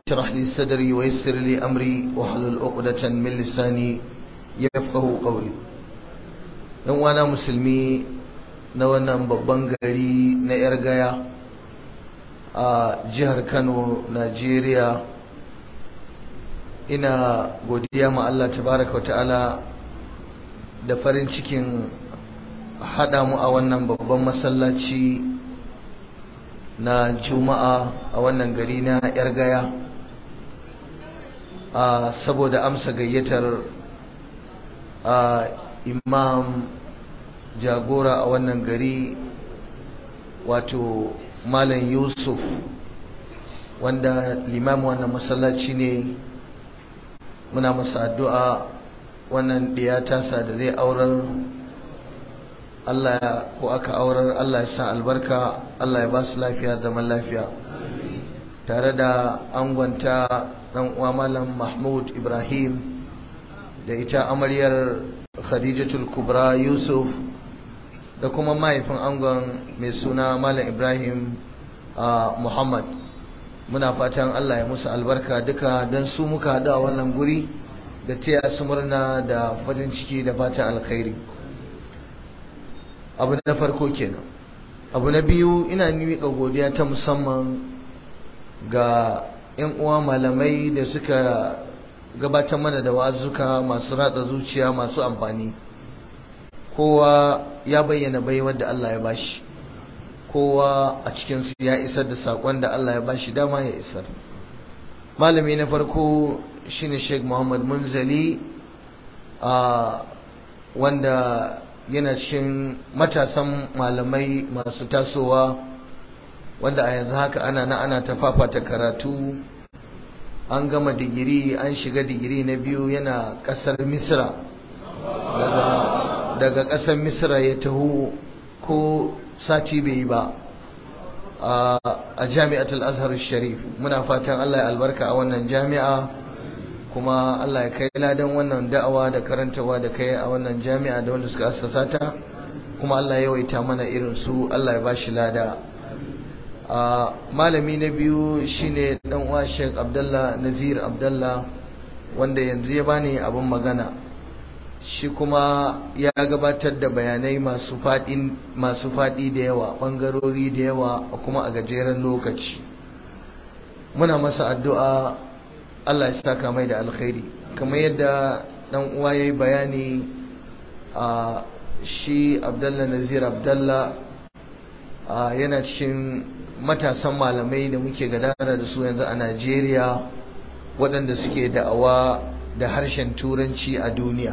اشرح لي صدري ويسر لي أمري واحلل عقدة من لساني يفقه قولي dan wana musulmi na wannan babban gari na yar gaya a jihar Kano Najeriya ina godiya ma Allah tabaraka wa ta'ala da farin cikin haɗa mu a wannan babban masallaci na juma'a a wannan gari na yar gaya a saboda amsa gayyatar a imam jagora a wannan gari wato malam yusuf wanda limamin wannan masallaci ne muna masa addu'a wannan ɗiya tasa da zai aurar Allah ko aka aurar Allah ya sa albarka Allah ya ba su lafiya zaman lafiya tare da angonta ɗan uwa malam Mahmud Ibrahim da ita amaryar Khadijatul Kubra Yusuf da kuma mahaifin angon mai suna malam Ibrahim Muhammad muna fatan Allah ya musu albarka duka don su muka haɗu a wannan guri da taya su murna da farin ciki da fatan alkhairi abu na farko kenan abu na biyu ina miƙa godiya ta musamman ga 'yan uwa malamai da suka gabatar mana da wazuka masu ratsa zuciya masu amfani kowa ya bayyana baiwar da Allah ya bashi kowa a cikinsu ya isar da saƙon da Allah ya bashi dama ya isar malami na farko shine Sheikh Muhammad Munzali a wanda yana cikin matasan malamai masu tasowa wanda a yanzu haka ana na ana ta fafata karatu an gama digiri an shiga digiri na biyu yana kasar misra daga kasar misra ya taho ko sati bai yi ba a jami'atul azhar sharif muna fatan allah ya albarka a wannan jami'a kuma Allah ya kai ladan wannan da'awa da karantawa da kai a wannan jami'a da wanda suka assasa ta kuma Allah ya yawaita mana irin su Allah ya bashi lada a malami na biyu shine dan uwa Sheikh Abdullah Nazir Abdullah wanda yanzu ya bani abin magana shi kuma ya gabatar da bayanai masu fadi masu fadi da yawa bangarori da yawa kuma a gajeren lokaci muna masa addu'a Allah ya saka mai da alkhairi kamar yadda dan uwa yayi bayani a shi Abdullah Nazir Abdullah yana cikin matasan malamai da muke gadara da su yanzu a Najeriya waɗanda suke da'awa da harshen turanci a duniya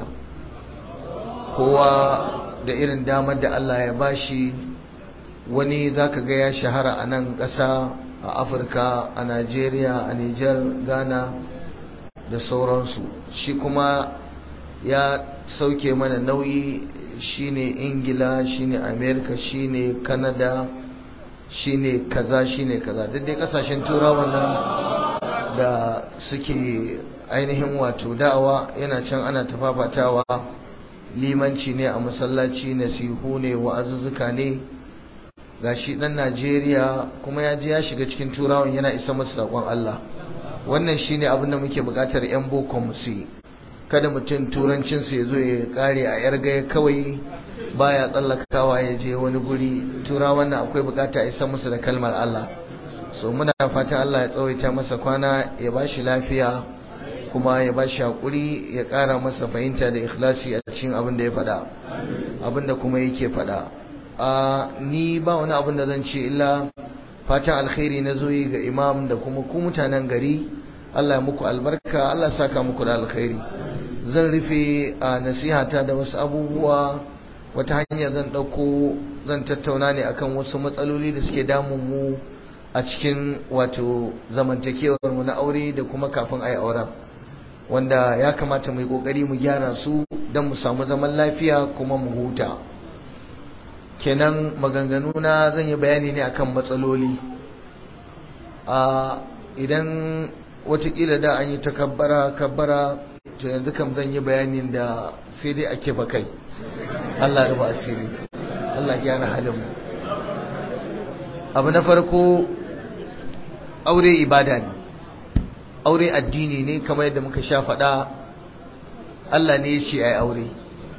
kowa da irin damar da Allah ya bashi wani zaka ga ya shahara a nan ƙasa a afirka a najeriya a niger ghana da sauransu shi kuma ya sauke mana nauyi shine ingila shine america shine canada shine kaza shine kaza duk dai kasashen turawa nan da suke ainihin wato da'awa yana can ana tafafatawa limanci ne a masallaci nasihu ne wa'azuzzuka ne gashi dan Najeriya kuma ya je ya shiga cikin turawan yana isa masa sakon Allah wannan shine abin da muke bukatar yan boko mu su kada mutum turancin sa yazo ya kare a yar gaya kawai baya tsallakawa ya je wani guri turawan nan akwai bukata a isa musu da kalmar Allah so muna fatan Allah ya tsawaita masa kwana ya bashi lafiya kuma ya bashi hakuri ya kara masa fahimta da ikhlasi a cikin abin da ya faɗa abin da kuma yake faɗa a ni ba wani abin da zan ce illa fatan alkhairi na zoyi ga imam da kuma ku mutanen gari Allah ya muku albarka Allah saka muku da alkhairi zan rufe a nasihata da wasu abubuwa wata hanya zan ɗauko zan tattauna ne akan wasu matsaloli da suke damun mu a cikin wato zamantakewar mu na aure da kuma kafin a yi auren wanda ya kamata mu yi ƙoƙari mu gyara su don mu samu zaman lafiya kuma mu huta kenan maganganu na zan yi bayani ne akan matsaloli a idan watakila da an yi ta kabbara kabbara to yanzu kam zan yi bayanin da sai dai ake bakai Allah ruba asiri Allah gyara halin mu abu na farko aure ibada ne aure addini ne kamar yadda muka sha faɗa Allah ne ya ce ai aure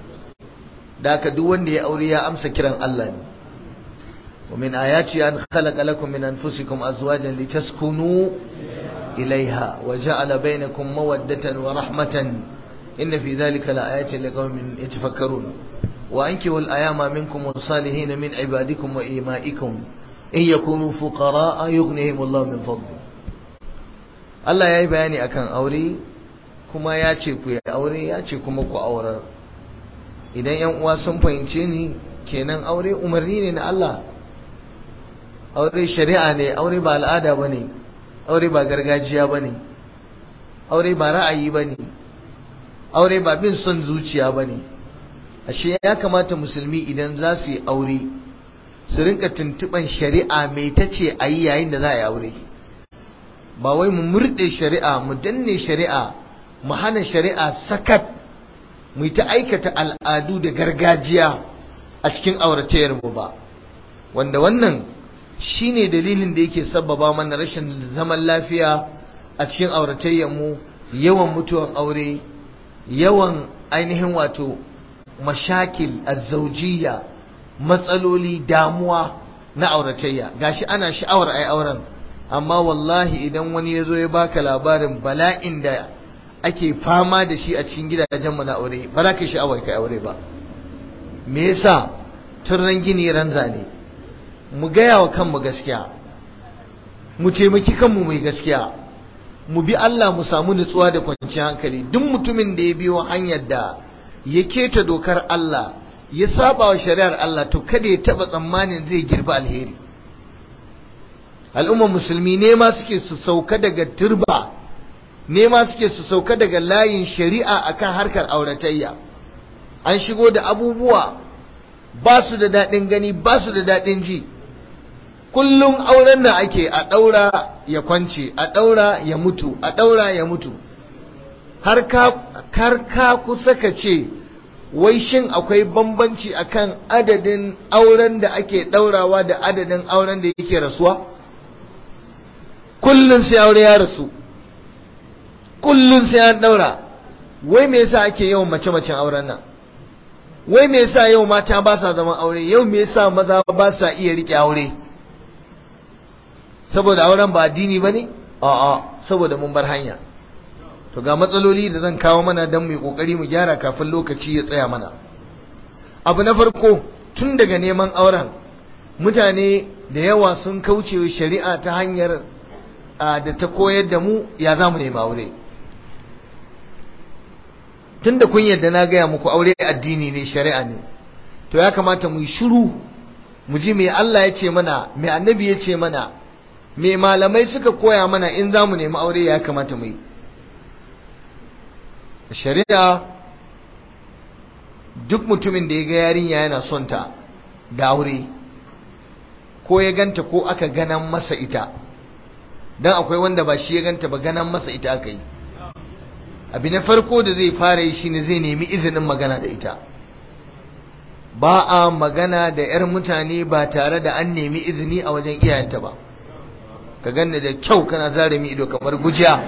da haka duk wanda ya aure ya amsa kiran Allah ne ومن آياته أن خلق لكم من أنفسكم أزواجا لتسكنوا إليها وجعل بينكم مودة ورحمة إن في ذلك لآيات لقوم يتفكرون وأنكوا الأيام منكم والصالحين من عبادكم وإيمائكم إن يكونوا فقراء يغنيهم الله من فضله Allah ya yi bayani akan aure kuma ya ce ku yi aure ya ce kuma ku aurar idan yan uwa sun fahimce ni kenan aure umarni ne na Allah aure shari'a ne aure ba al'ada ba ne aure ba gargajiya ba ne aure ba ra'ayi ba ne aure ba bin son zuciya ba ne ashe ya kamata musulmi idan za su yi aure su rinka tuntuɓan shari'a mai ta ce a yi yayin da za a yi aure ba wai mu murɗe shari'a mu danne shari'a mu hana shari'a sakat mu yi ta aikata al'adu da gargajiya a cikin auratayyar mu ba wanda wannan shine dalilin da yake sabbaba mana rashin zaman lafiya a cikin auratayyar mu yawan mutuwan aure yawan ainihin wato mashakil azzaujiya matsaloli damuwa na auratayya gashi ana sha'awar ai auren amma wallahi idan wani ya zo ya baka labarin bala'in da ake fama da shi a cikin gidajenmu na aure ba za ka sha'awar kai aure ba me yasa turran gini ran zane mu gaya wa kanmu gaskiya mu taimaki kanmu mai gaskiya mu bi Allah mu samu nutsuwa da kwanciyar hankali duk mutumin da ya biyo hanyar da ya keta dokar Allah ya saba wa shari'ar Allah to kada ya taba tsammanin zai girba alheri al'ummar musulmi ne ma suke su sauka daga turba ne ma suke su sauka daga layin shari'a akan harkar auratayya an shigo da abubuwa ba su da daɗin gani ba su da daɗin ji kullum auren nan ake a ɗaura ya kwance a ɗaura ya mutu a ɗaura ya mutu har ka kusa ka ce wai shin akwai bambanci akan adadin auren da ake ɗaurawa da adadin auren da yake rasuwa kullum sai aure ya rasu kullum sai an ɗaura wai me yasa ake yawan mace-macen auren nan wai me yasa yau mata ba sa zaman aure yau me yasa maza ba sa iya rike aure saboda auren ba addini bane a'a saboda mun bar hanya to ga matsaloli da zan kawo mana don mu yi kokari mu gyara kafin lokaci ya tsaya mana abu na farko tun daga neman auren mutane da yawa sun kauce shari'a ta hanyar da ta koyar da mu ya za mu nemi aure tun da kun yadda na gaya muku aure addini ne shari'a ne to ya kamata mu yi shiru mu ji me Allah ya ce mana me annabi ya ce mana me malamai suka koya mana in za mu nemi aure ya kamata mu yi shari'a duk mutumin da ya ga yarinya yana son ta da aure ko ya ganta ko aka ganan masa ita dan akwai wanda ba shi ya ganta ba ganan masa ita aka yi abu na farko da zai fara yi shine zai nemi izinin magana da ita ba a magana da 'yar mutane ba tare da an nemi izini a wajen iyayenta ba ka ganni da kyau kana zare mi ido kamar gujiya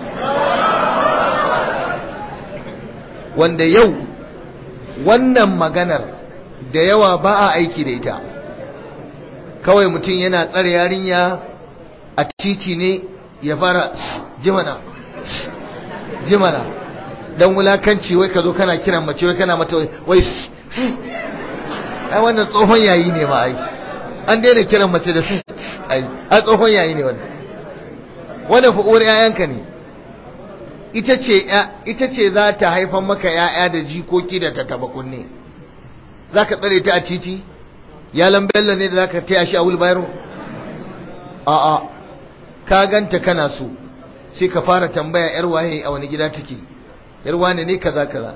wanda yau wannan maganar da yawa ba a aiki da ita kawai mutum yana tsare yarinya a titi ne ya fara jimana jimana dan wulakanci wai ka zo kana kiran mace wai kana mata wai ai wannan tsohon yayi ne ma ai an daina kiran mace da ai a tsohon yayi ne wannan wannan fa uwar yayanka ne ita ce ita ce za ta haifan maka yaya da jikoki da ta taba kunne zaka tsare ta a titi ya lambella ne da zaka taya shi a wulbayaro a a ka ganta kana so sai ka fara tambaya yar waye a wani gida take yar wane ne kaza kaza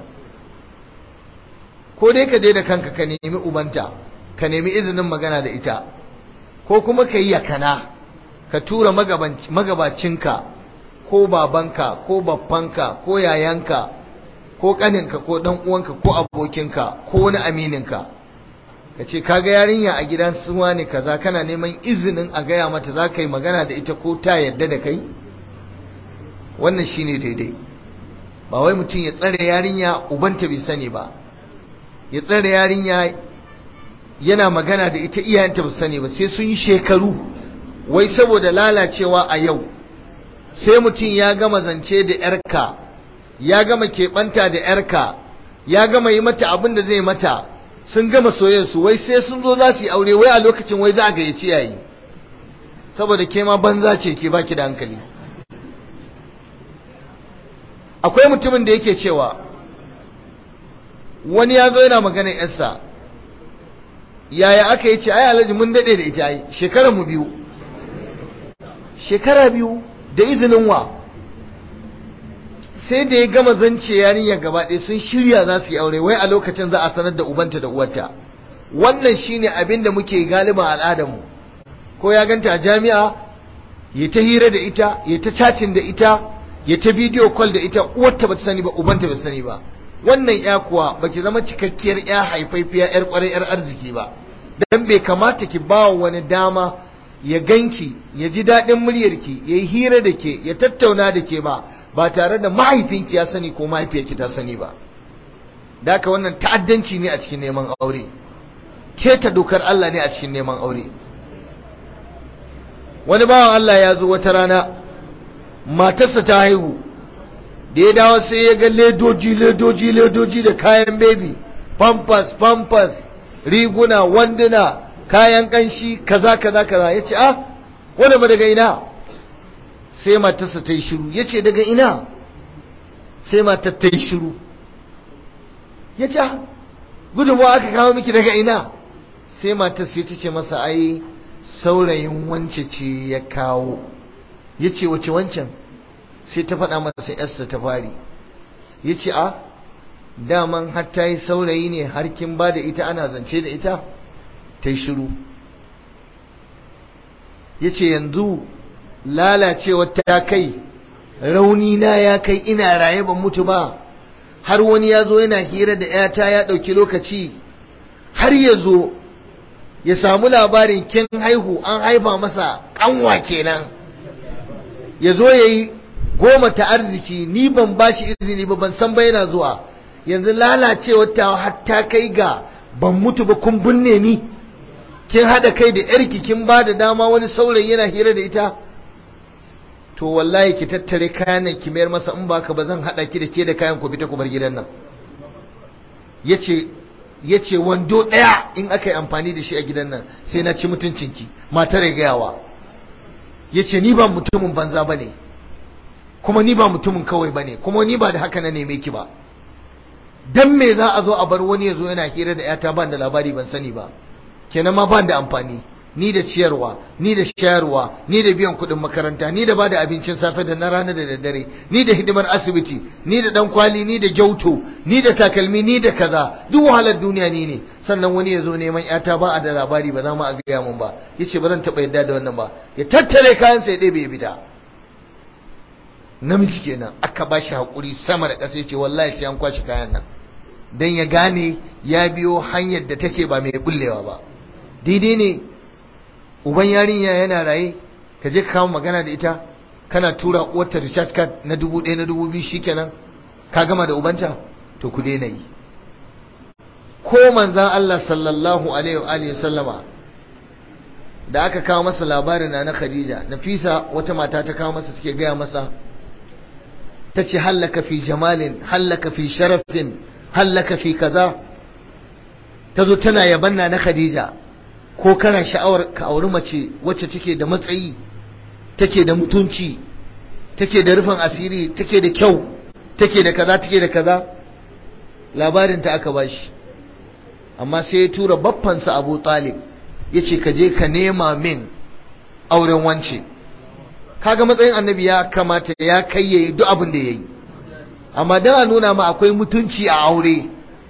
ko dai ka je da kanka ka nemi ubanta ka nemi izinin magana da ita ko kuma ka yi yakana ka tura magabacinka ko babanka ko babbanka ko yayanka ko kaninka ko dan uwanka ko abokinka ko wani amininka ka ce kaga yarinya a gidan suwa ne kaza kana neman izinin a gaya mata za ka yi magana da ita ko ta yadda da kai wannan shine daidai ba wai mutum ya tsare yarinya ubanta bai sani ba ya tsare yarinya yana magana da ita iyayenta ba sani ba sai sun yi shekaru wai saboda lalacewa a yau sai mutum ya gama zance da yarka ya gama keɓanta da yarka ya gama yi mata abin da zai mata sun gama soyayyarsu wai sai sun zo za su yi aure wai a lokacin wai za a gayyaci yayi saboda ke ma banza ce ke baki da hankali akwai mutumin da yake cewa wani ya zo yana magana yarsa yaya aka yi ce ai alhaji mun daɗe da ita ai shekara mu biyu shekara biyu da izinin wa sai da ya gama zance yarinyar gaba ɗaya sun shirya za su yi aure wai a lokacin za a sanar da ubanta da uwarta wannan shine abin da muke galiban al'adarmu ko ya ganta a jami'a ya ta hira da ita ya ta chatting da ita ya ta bidiyo call da ita uwarta ba ta sani ba ubanta ba ta sani ba wannan ya kuwa baki zama cikakkiyar ya haifaifiya yar kwarai yar arziki ba dan bai kamata ki ba wani dama ya ganki ya ji daɗin muryarki ya yi hira da ke ya tattauna da ke ba ba tare da mahaifinki ya sani ko mahaifiyarki ta sani ba da haka wannan ta'addanci ne a cikin neman aure keta dokar Allah ne a cikin neman aure wani bawan Allah ya zo wata rana matarsa ta haihu da ya dawo sai ya ga ledoji ledoji ledoji da kayan baby pampers pampers riguna wanduna kayan kanshi kaza kaza kaza ya ce ah wanda ba daga ina sai matarsa ta yi shiru ya ce daga ina sai matar ta yi shiru ya ce gudunmawa aka kawo miki daga ina sai matar sai ta ce masa ai saurayin wance ce ya kawo ya ce wace wancan sai ta faɗa masa yarsa ta fari ya ce a daman har ta yi saurayi ne har kin ba da ita ana zance da ita ta yi shiru ya ce yanzu lalacewar ta kai rauni na ya kai ina raye ban mutu ba har wani ya zo yana hira da ‘yata ya ɗauki lokaci har ya zo ya samu labarin kin haihu an haifa masa ƙanwa kenan ya zo ya yi goma ta arziki ni ban ba shi izini ba ban san ba yana zuwa yanzu lalacewar ta hatta kai ga ban mutu ba kun binne ni kin haɗa kai da yarki kin ba da dama wani saurayi yana hira da ita to wallahi ki tattare kayan nan ki mayar masa in baka ba zan haɗa ki da ke da kayan ku fita ku bar gidan nan yace yace wando ɗaya in aka yi amfani da shi a gidan nan sai na ci mutuncinki matar ya gayawa yace ni ba mutumin banza bane kuma ni ba mutumin kawai bane kuma ni ba da haka na neme ki ba dan me za a zo a bar wani ya zo yana hira da yata ban da labari ban sani ba kenan ma ban da amfani ni da ciyarwa ni da shayarwa ni da biyan kuɗin makaranta ni da bada abincin safe da na rana da daddare ni da hidimar asibiti ni da dan kwali ni da gyauto ni da takalmi ni da kaza duk wahalar duniya ni ne sannan wani ya zo neman yata ba a da labari ba za mu a gaya mun ba yace ba zan taɓa yadda da wannan ba ya tattare kayan sai ɗebe ya bida namiji kenan aka ba shi haƙuri sama da ƙasa yace wallahi sai an kwashi kayan nan dan ya gane ya biyo hanyar da take ba mai bullewa ba daidai ne uban yarinya yana raye ka je ka kawo magana da ita kana tura uwarta recharge card na dubu ɗaya na dubu biyu shikenan ka gama da ubanta to ku daina yi ko manzan Allah sallallahu alaihi wa alihi sallama da aka kawo masa labarin na na Khadija Nafisa wata mata ta kawo masa take gaya masa tace hallaka fi jamalin hallaka fi sharafin hallaka fi kaza tazo tana yabanna na Khadija ko kana sha'awar ka auri mace wacce take da matsayi take da mutunci take da rufin asiri take da kyau take da kaza take da kaza labarin ta aka bashi amma sai ya tura baffansa Abu Talib yace ka je ka nema min auren wance kaga matsayin annabi ya kamata ya kai yayi duk abin da yayi amma dan a nuna ma akwai mutunci a aure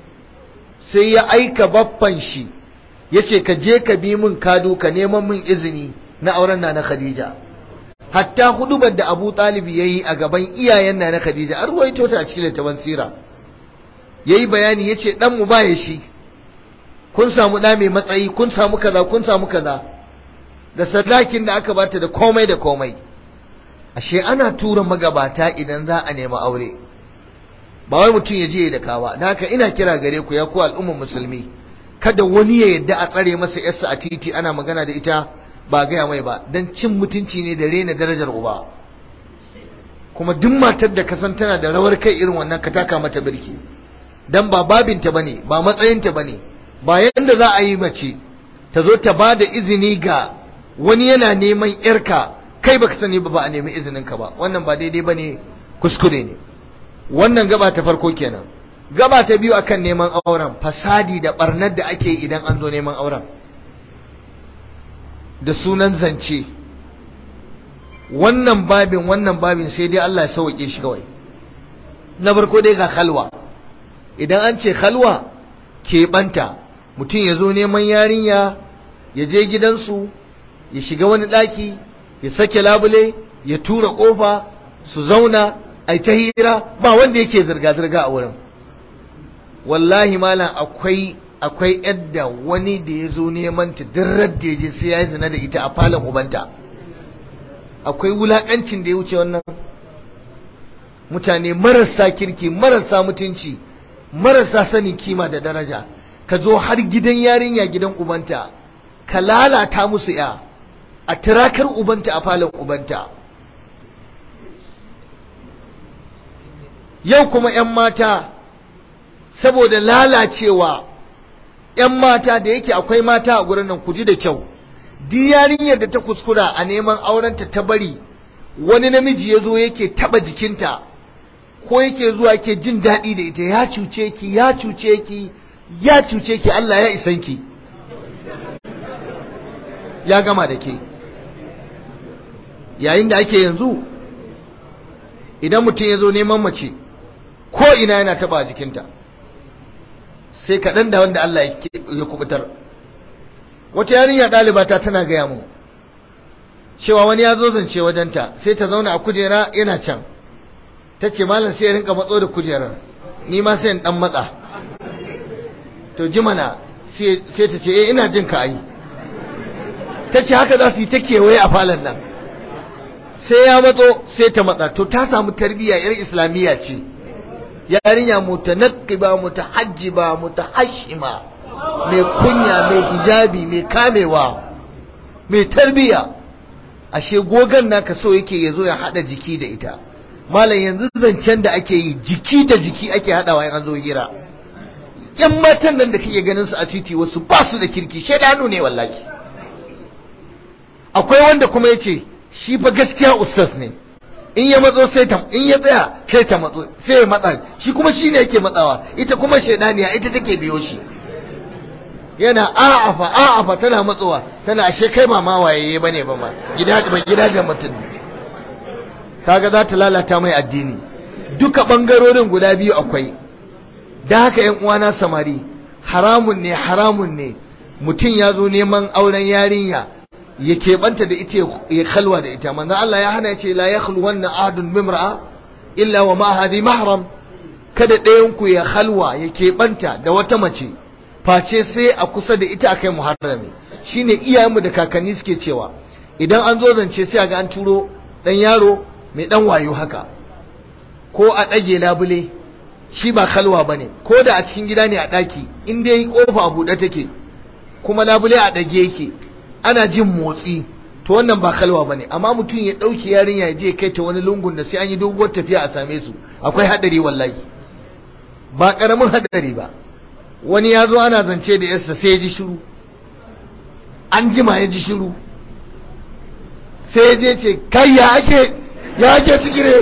sai ya aika baffan shi yace ka je ka bi min kado ka neman min izini na auren na na Khadija hatta hudubar da Abu Talib yayi a gaban iyayen na na Khadija an ruwaito ta a cikin littafin sira yayi bayani yace dan mu baya shi kun samu da mai matsayi kun samu kaza kun samu kaza da sadakin da aka bata da komai da komai ashe ana tura magabata idan za a nemi aure ba wai mutum ya je da kawa da haka ina kira gare ku ya ku al'ummar musulmi kada wani ya yadda a tsare masa yarsa a titi ana magana da ita ba gaya mai ba don cin mutunci ne da rena darajar uba kuma duk matar da ka san tana da rawar kai irin wannan ka taka mata birki dan ba babinta bane ba matsayinta bane ba yanda za a yi mace ta zo ta ba da izini ga wani yana neman yarka kai baka sani ba ba a nemi izinin ka ba wannan ba daidai bane kuskure ne wannan gaba ta farko kenan gaba ta biyu akan neman auren fasadi da barnar da ake idan an zo neman auren da sunan zance wannan babin wannan babin sai dai Allah ya sauke shi kawai na farko dai ga khalwa idan an ce khalwa keɓanta mutum ya zo neman yarinya ya je gidansu ya shiga wani ɗaki ya sake labule ya tura ƙofa su zauna a ta hira ba wanda yake zirga-zirga a wurin wallahi malam akwai akwai yadda wani da ya zo neman ta dirrar da ya je sai ya yi zina da ita a falon ubanta akwai wulakancin da ya wuce wannan mutane marasa kirki marasa mutunci marasa sanin kima da daraja ka zo har gidan yarinya gidan ubanta ka lalata musu ya a tirakar ubanta a falon ubanta yau kuma 'yan mata saboda lalacewa 'yan mata da yake akwai mata a gurin nan ku ji da kyau duk yarinyar da ta kuskura a neman aurenta ta bari wani namiji ya zo yake taba jikinta ko yake zuwa ke jin daɗi da ita ya cuce ki ya cuce ki ya cuce ki Allah ya isan ki ya gama da ke yayin da ake yanzu idan mutum ya zo neman mace ko ina yana taba jikinta sai kaɗan da wanda Allah ya kubutar wata yarinya ɗalibata tana gaya mu cewa wani ya zo zance wajenta sai ta zauna a kujera yana can ta ce malam sai ya rinka matso da kujerar ni ma sai in ɗan matsa to jimana sai ta ce eh ina jin ka ai ta ce haka za su yi ta kewaye a falon nan sai ya matso sai ta matsa to ta samu tarbiyya yar islamiyya ce yarinya mutanaqqiba mutahajjiba mutahashima mai kunya mai hijabi mai kamewa mai tarbiyya ashe gogan naka so yake yazo ya hada jiki da ita malam yanzu zancen da ake yi jiki da jiki ake hadawa in an zo hira yan matan nan da kake ganin su a titi wasu ba su da kirki shedanu ne wallahi akwai wanda kuma yace shi fa gaskiya ustaz ne in ya matso sai ta in ya tsaya sai ta matso sai ya matsa shi kuma shi ne yake matsawa ita kuma shaidaniya ita take biyo shi yana a'afa a'afa tana matsowa tana ashe kai ma ma waye bane ba ma gida ba gidajen mutum kaga za ta lalata mai addini duka bangarorin guda biyu akwai da haka yan uwana samari haramun ne haramun ne mutum ya zo neman auren yarinya ya keɓanta da ita ya kalwa da ita manzan Allah ya hana ce la ya wannan ahadun mimra'a illa wa ma hadi mahram kada ɗayanku ya halwa ya keɓanta da wata mace face sai a kusa da ita akai muharrami shine iyayenmu da kakanni suke cewa idan an zo zance sai a ga an turo ɗan yaro mai ɗan wayo haka ko a ɗage labule shi ba kalwa bane ko da a cikin gida ne a ɗaki in dai kofa a buɗe take kuma labule a ɗage yake ana jin motsi to wannan ba kalwa bane amma mutum ya dauki yarinya ya je kai ta wani lungun da sai an yi doguwar tafiya a same su akwai hadari wallahi ba karamin hadari ba wani ya zo ana zance da yarsa sai ya ji shiru an jima ya ji shiru sai ya je ce kai ya ake ya ake cikire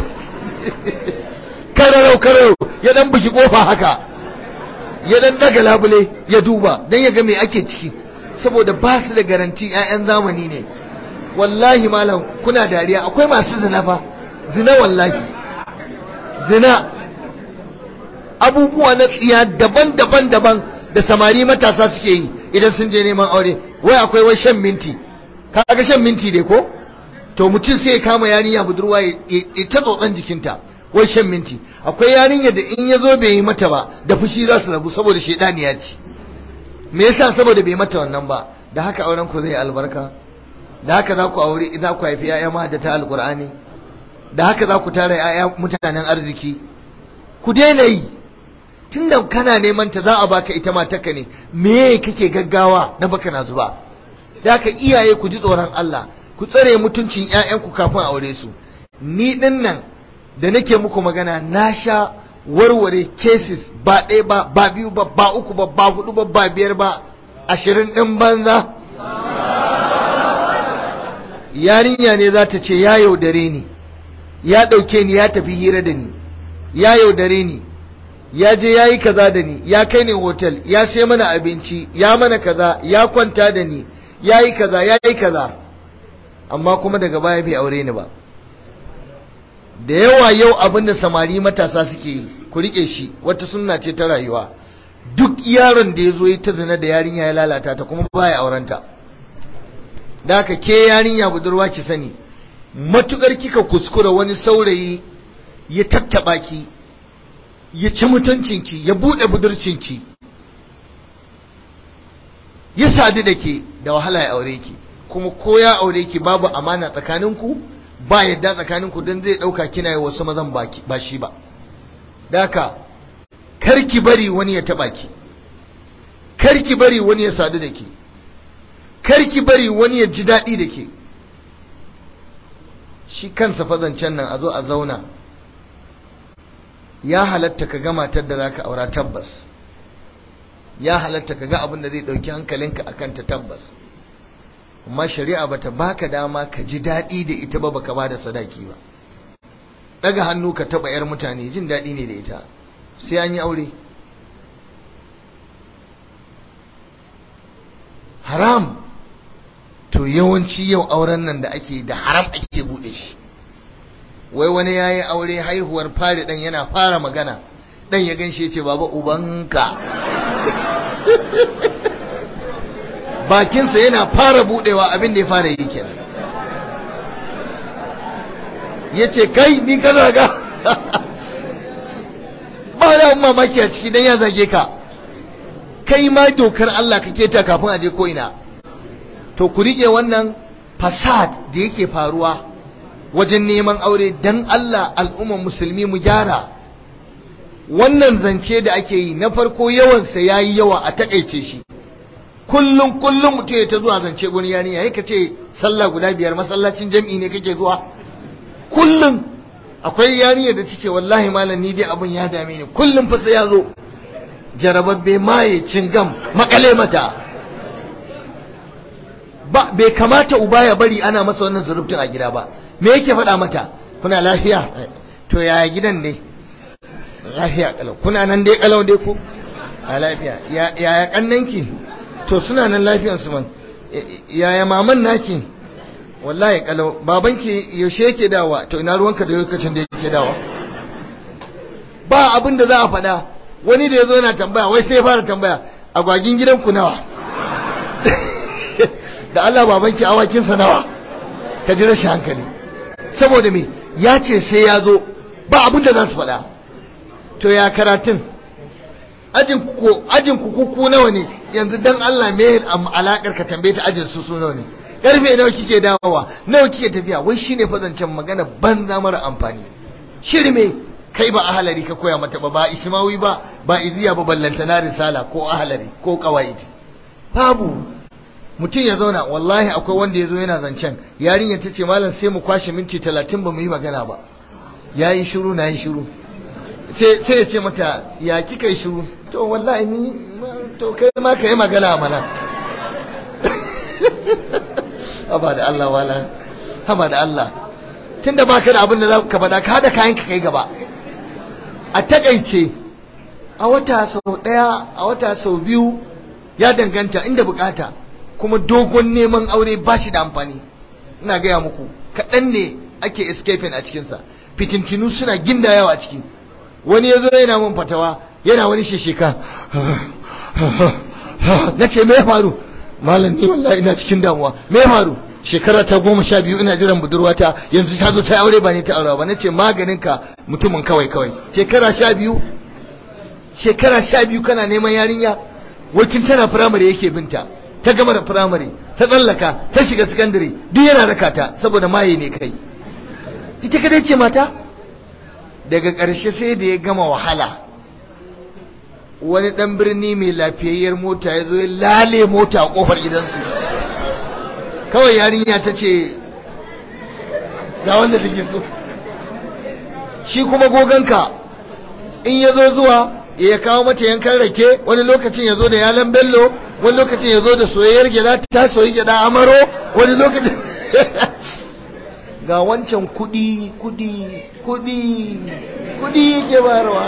kararau kararau ya dan buki kofa haka ya dan daga labule ya duba dan ya ga me ake ciki saboda ba su da garanti 'ya'yan zamani ne wallahi malam kuna dariya akwai masu zina fa zina wallahi zina abubuwa na tsiya daban-daban daban da samari matasa suke yi idan sun je neman aure wai akwai wai shan minti kaga shan minti dai ko to mutum sai ya kama yarinya budurwa ya ta tsotsan jikinta wai shan minti akwai yarinya da in ya zo bai yi mata ba da fushi za su rabu saboda shaidaniya ce me yasa saboda bai mata wannan ba da haka auren ku zai albarka da haka za ku aure za ku haifi yaya ma da ta alqur'ani da haka za ku tara ‘ya'ya mutanen arziki ku daina yi tun da kana neman ta za a baka ita matarka ne me kake gaggawa na baka na zuba da haka iyaye ku ji tsoron Allah ku tsare mutuncin ‘ya'yanku kafin aure su ni ɗin nan da nake muku magana na sha warware cases ba ɗaya ba ba biyu ba ba uku ba ba hudu ba ba biyar ba ashirin ɗin banza yarinya ne za ta ce ya yaudare ni ya ɗauke ni ya tafi hira da ni ya yaudare ni ya je ya yi kaza da ni ya kai ni hotel ya sai mana abinci ya mana kaza ya kwanta da ni ya yi kaza ya yi kaza amma kuma daga baya bai aure ni ba da yawa yau abin da samari matasa suke yi ku rike shi wata sunna ce ta rayuwa duk yaron da ya zo ya ta zina da yarinya ya lalata ta kuma baya aurenta da haka ke yarinya budurwa ki sani matukar kika kuskura wani saurayi ya tattaba ki ya ci mutuncinki ya bude budurcinki ya sadu da ke da wahala ya aure ki kuma ko ya aure ki babu amana tsakaninku ba yadda tsakaninku don zai ɗauka kina yi wasu mazan ba shi ba daka karki bari wani ya taɓa ki karki bari wani ya sadu da ki karki bari wani ya ji daɗi da ke shi kansa fazancen nan a zo a zauna ya halatta ka ga matar da za ka aura tabbas ya halatta ka ga abin da zai ɗauki hankalinka a kanta tabbas amma shari'a bata baka dama ka ji daɗi da ita ba baka ba da sadaki ba daga hannu ka taɓa 'yar mutane jin daɗi ne da ita sai an yi aure haram to yawanci yau auren nan da ake da haram ake buɗe shi wai wani ya yi aure haihuwar fari ɗan yana fara magana ɗan ya ganshe ce baba ubanka bakinsa yana fara budewa abin da ya fara yi kenan ya ce kai ni ka zaga ba da mamaki a ciki don ya zage ka kai ma dokar Allah ka keta kafin aje ko ina to ku rike wannan fasad da yake faruwa wajen neman aure dan Allah al'umman musulmi mu gyara wannan zance da ake yi na farko yawansa yayi yawa a takaice shi kullum kullum mutum ya ta zuwa zance gurin yani yayi ka ce sallah guda biyar masallacin jam'i ne kake zuwa kullum akwai yarinya da tace wallahi malam ni dai abun ya dame ni kullum fa sai ya zo jarababbe maye cingam makale mata ba bai kamata uba ya bari ana masa wannan zurubtun a gida ba me yake faɗa mata kuna lafiya to yaya gidan ne lafiya kalau kuna nan dai kalau dai ko a lafiya yaya kannanki to suna nan lafiyansu man yaya maman naki wallahi kalau babanki yaushe yake dawa to ina ruwanka da lokacin da yake dawa ba abin da za a faɗa wani da ya zo yana tambaya wai sai ya fara tambaya agwagin gidanku nawa da Allah babanki awakinsa nawa ka ji rashin hankali saboda me ya ce sai ya zo ba abin da za su faɗa to ya karatun ajin ku kuku nawa ne yanzu dan Allah me alakar ka tambaye ta ajin su su nawa ne karfe nawa kike dawowa nawa kike tafiya wai shine fazancen magana banza mara amfani shirme kai ba ahalari ka koya mata ba ba ismawi ba ba iziya ba ballanta na risala ko ahalari ko qawaidi babu mutum ya zauna wallahi akwai wanda ya zo yana zancen yarinya ta ce malam sai mu kwashe minti talatin ba mu yi magana ba ya yi shiru na yi shiru sai ya ce mata ya kika yi shiru to wallahi ni to kai ma ka yi magana mana haba da Allah wala haba da Allah tunda baka da abin da za ka faɗa ka haɗa kayan ka kai gaba a takaice a wata sau ɗaya a wata sau biyu ya danganta inda bukata kuma dogon neman aure ba shi da amfani ina gaya muku kaɗan ne ake escaping a cikinsa fitintinu suna ginda yawa a ciki wani ya zo yana mun fatawa yana wani shishika na ce me ya faru malam ni wallahi ina cikin damuwa me ya faru shekara ta goma sha biyu ina jiran budurwata yanzu ta zo ta aure ba ne ta aure ba na ce maganinka mutumin kawai kawai shekara sha biyu shekara sha biyu kana neman yarinya wacin tana firamare yake binta ta gama da firamare ta tsallaka ta shiga sakandare duk yana raka ta saboda maye ne kai ita kadai ce mata daga ƙarshe sai da ya gama wahala wani ɗan birni mai lafiyayyar mota ya zo ya lale mota a ƙofar gidansu kawai yarinya ta ce ga wanda take so shi kuma goganka in ya zo zuwa ya kawo mata yankan rake wani lokacin ya zo da yalan bello wani lokacin ya zo da soyayyar gyada ta soyi gyada amaro wani lokacin ga wancan kudi kudi kudi kudi yake bayarwa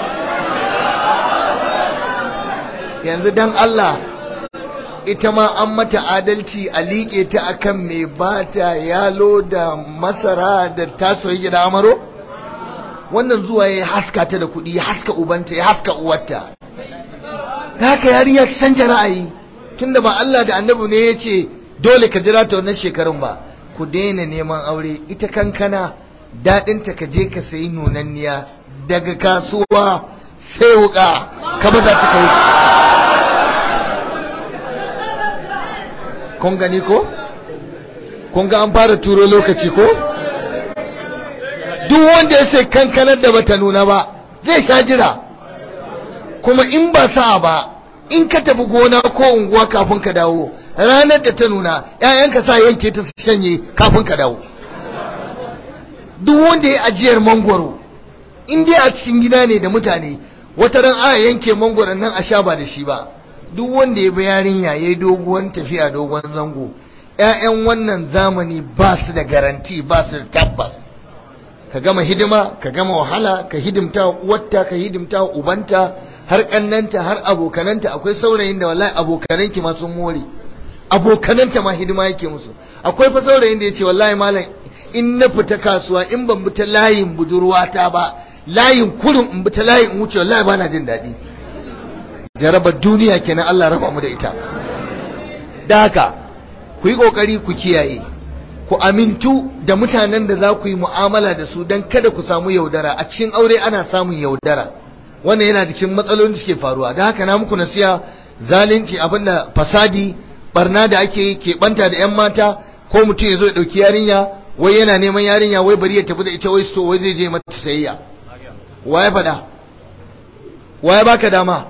yanzu dan Allah ita ma an mata adalci a liƙe ta akan mai bata yalo da masara da ta soyi gyada amaro wannan zuwa ya haska ta da kuɗi ya haska ubanta ya haska uwarta ta haka yarinya ki canja ra'ayi tunda ba Allah da annabi ne ya ce dole ka jira ta wannan shekarun ba ku daina neman aure ita kankana daɗinta ka je ka sayi nunanniya daga kasuwa sai wuka ka ba za ta kai kun gani ko kun ga an fara turo lokaci ko duk wanda ya sai kankanar da bata nuna ba zai sha jira kuma in ba sa ba in ka tafi gona ko unguwa kafin ka dawo ranar da ta nuna ƴaƴanka sa yanke ta shanye kafin ka dawo duk wanda ya ajiyar mangwaro in dai a cikin gida ne da mutane wata ran a yanke mangwaron nan a sha ba da shi ba duk wanda ya bi yarinya ya yi doguwan tafiya dogon zango ƴaƴan wannan zamani ba su da garanti ba su da tabbas ka gama hidima ka gama wahala ka hidimta uwarta ka hidimta ubanta har kannanta har abokananta akwai saurayin da wallahi abokananki ma sun more abokananta ma hidima yake musu akwai fa saurayin da yace wallahi malam in na fita kasuwa in ban bi ta layin budurwata ba layin kurin in bi ta layin in wuce wallahi bana jin daɗi jarabar duniya kenan Allah raba mu da ita da haka ku yi kokari ku kiyaye ku amintu da mutanen da za ku yi mu'amala da su don kada ku samu yaudara a cikin aure ana samun yaudara wannan yana cikin matsalolin da suke faruwa don haka na muku nasiya zalunci abinda fasadi barna da ake yi keɓanta da 'yan mata ko mutum ya zo ya ɗauki yarinya wai yana neman yarinya wai bari ya tafi da ita wai so wai zai je mata sayayya waye faɗa waye baka dama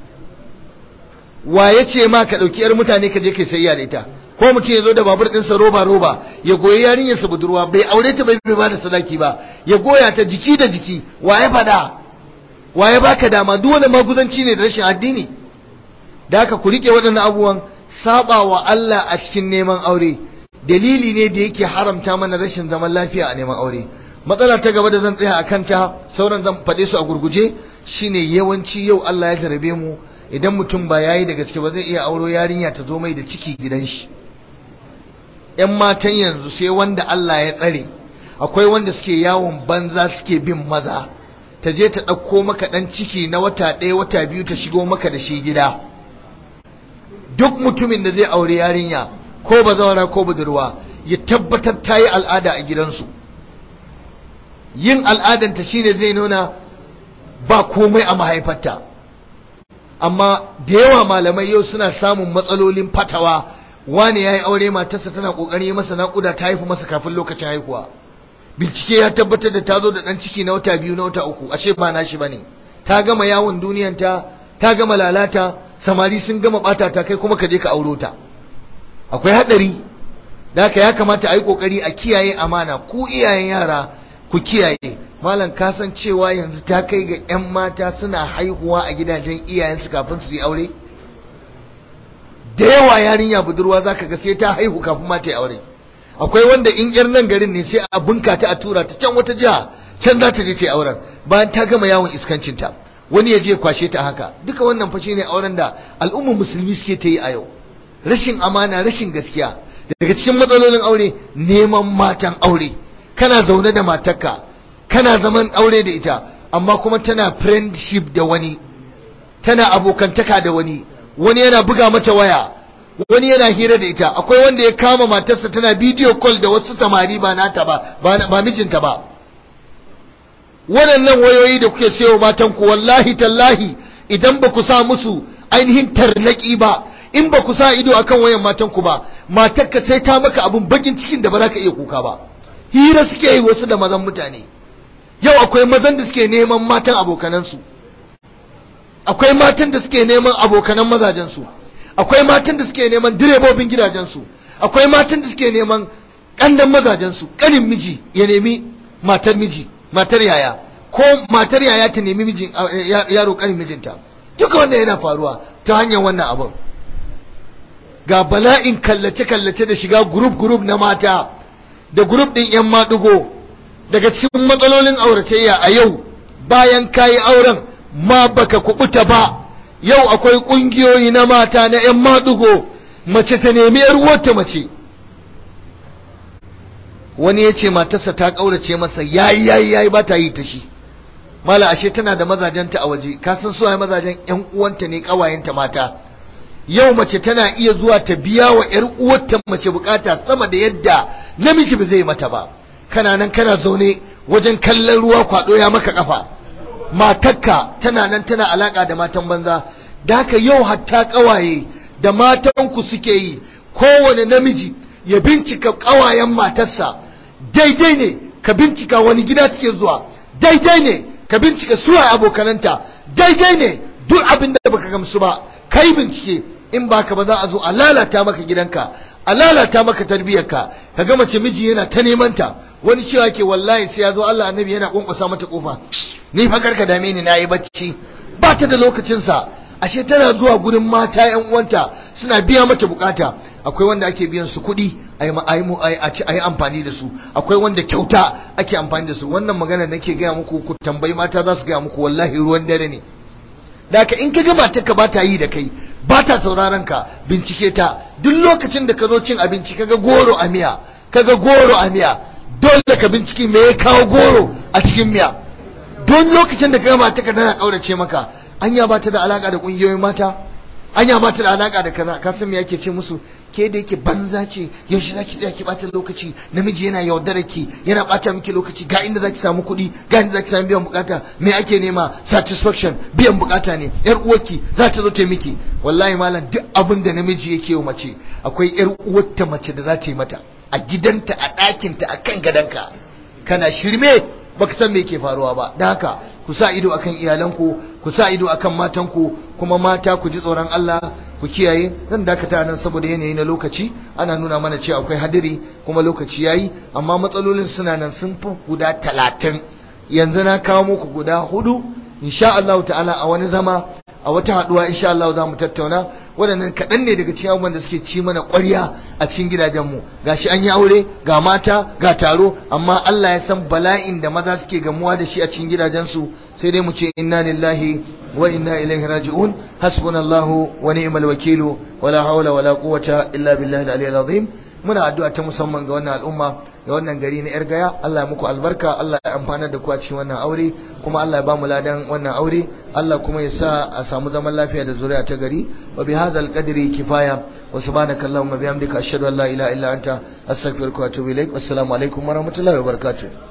waye ce ma ka ɗauki 'yar mutane ka je kai sayayya da ita ko mutum ya zo da babur ɗinsa roba roba ya goyi yarinyarsa budurwa bai aure ta bai bai ba da sadaki ba ya goya ta jiki da jiki waye faɗa waye baka dama duk wani maguzanci ne da rashin addini da haka ku rike waɗannan abubuwan saba wa Allah a cikin neman aure dalili ne da yake haramta mana rashin zaman lafiya a neman aure matsala ta gaba da zan tsaya a kanta sauran zan faɗe su a gurguje shine yawanci yau Allah ya jarabe mu idan mutum ba yayi da gaske ba zai iya auro yarinya ta zo mai da ciki gidan shi ‘yan matan yanzu sai wanda Allah ya tsare akwai wanda suke yawon banza suke bin maza ta je ta ɗauko maka ɗan ciki na wata ɗaya wata biyu ta shigo maka da shi gida duk mutumin da zai aure yarinya ko bazawara ko budurwa ya tabbatar ta yi al'ada a gidansu yin al'adanta shine zai nuna ba komai a mahaifarta amma da yawa malamai yau suna samun matsalolin fatawa wani ya yi aure matarsa tana ƙoƙarin yi masa naƙuda ta haifu masa kafin lokacin haihuwa bincike ya tabbatar da ta zo da ɗan ciki na wata biyu na wata uku ashe ba nashi ba ne ta gama yawon duniyanta ta gama lalata samari sun gama ɓata ta kai kuma ka je ka auro ta akwai haɗari da haka ya kamata a yi ƙoƙari a kiyaye amana ku iyayen yara ku kiyaye malam ka san cewa yanzu ta kai ga 'yan mata suna haihuwa a gidajen iyayensu kafin su yi aure da yawa yarinya budurwa zaka ga sai ta haihu kafin ma ta yi aure akwai wanda in yar nan garin ne sai a bunka ta a tura ta can wata jiha can za ta je ta yi auren bayan ta gama yawon iskancinta wani ya je kwashe ta haka duka wannan fa shine auren da al'ummar musulmi suke ta yi a yau rashin amana rashin gaskiya daga cikin matsalolin aure neman matan aure kana zaune da matarka kana zaman aure da ita amma kuma tana friendship da wani tana abokantaka da wani wani yana buga mata waya wani yana hira da ita akwai wanda ya kama matarsa tana bidiyo call da wasu samari ba nata ba ba mijinta ba waɗannan wayoyi da kuke sayo matan ku wallahi tallahi idan ba ku sa musu ainihin tarnaki ba in ba ku sa ido akan wayan matan ku ba matarka sai ta maka abun bakin cikin da ba za ka iya kuka ba hira suke yi wasu da mazan mutane yau akwai mazan da suke neman matan abokanansu akwai matan da suke neman abokanan mazajensu akwai matan da suke neman direbobin gidajensu akwai matan da suke neman ƙandan mazajensu ƙanin miji ya nemi matar miji matar yaya ko matar yaya ta nemi mijin yaro ƙanin mijinta duka wannan yana faruwa ta hanyar wannan abin ga bala'in kallace-kallace da shiga gurup-gurup na mata da gurup ɗin 'yan maɗigo daga cikin matsalolin auratayya a yau bayan kayi auren ma baka kubuta ba yau akwai ƙungiyoyi na mata na 'yan maɗigo mace ta nemi 'yar wata mace wani ya ce matarsa ta ƙaurace masa yayi yayi yayi ba ta yi ta shi mala ashe tana da mazajenta a waje ka san suwaye mazajen 'yan uwanta ne ƙawayenta mata yau mace tana iya zuwa ta biya wa ‘yar uwarta mace bukata sama da yadda namiji ba zai mata ba kana nan kana zaune wajen kallon ruwa kwado ya maka kafa matakka tana nan tana alaka da matan banza da haka yau hatta kawaye da matanku suke yi kowane namiji ya bincika kawayen matarsa daidai ne ka bincika wani gida suke zuwa daidai ne ka bincika suwa abokananta daidai ne duk abin da baka gamsu ba kai bincike in baka ba za a zo a lalata maka gidanka a lalata maka tarbiyyarka ka ga mace miji yana ta neman ta wani cewa ke wallahi sai ya zo Allah annabi yana kunkusa mata kofa ni fa karka dame ni nayi bacci ba ta da lokacin sa ashe tana zuwa gurin mata yan uwanta suna biya mata bukata akwai wanda ake biyan su kuɗi a yi amfani da su akwai wanda kyauta ake amfani da su wannan magana nake gaya muku ku tambayi mata za su gaya muku wallahi ruwan dare ne da in ka ga matarka ba ta yi da kai ba ta sauraron ka bincike ta duk lokacin da ka zo cin abinci kaga goro a miya kaga goro a miya dole ka binciki me ya kawo goro a cikin miya don lokacin da kaga matarka tana kaurace maka anya ba ta da alaka da kungiyoyin mata anya ba ta da alaka da kaza ka san me yake ce musu ke da yake banza ce yaushe zaki tsaya ki bata lokaci namiji yana yaudara ki yana bata miki lokaci ga inda zaki samu kuɗi ga inda zaki samu biyan bukata me ake nema satisfaction biyan bukata ne yar uwarki za ta zo ta miki wallahi malam duk abin da namiji yake wa mace akwai yar uwarta mace da za ta yi mata a gidanta a ɗakinta a kan gadonka kana shirme baka san me yake faruwa ba dan haka ku sa ido akan iyalanku ku sa ido akan matanku kuma mata ku ji tsoron Allah ku kiyaye zan dakata nan saboda yanayi na lokaci ana nuna mana cewa akwai hadiri kuma lokaci yayi amma matsalolin suna nan sun fi guda talatin yanzu na kawo muku guda hudu insha Allah ta'ala a wani zama a wata haduwa insha Allah za mu tattauna waɗannan kaɗan ne daga cikin abubuwan da suke ci mana ƙwarya a cikin gidajenmu gashi an yi aure ga mata ga taro amma Allah ya san bala'in da maza suke gamuwa da shi a cikin gidajensu sai dai mu ce inna lillahi wa inna ilaihi raji'un hasbunallahu wa ni'mal wakilu wala hawla wala quwwata illa billahi al-aliyyil azim muna addu'a ta musamman ga wannan al'umma ga wannan gari na yar gaya Allah ya muku albarka Allah ya amfana da ku a cikin wannan aure kuma Allah ya ba mu ladan wannan aure Allah kuma ya sa a samu zaman lafiya da zuriya ta gari wa bi hadzal qadri kifaya wa subhanaka allahumma bihamdika ashhadu an la ilaha illa anta astaghfiruka wa atubu ilaik wassalamu alaikum wa rahmatullahi wa barakatuh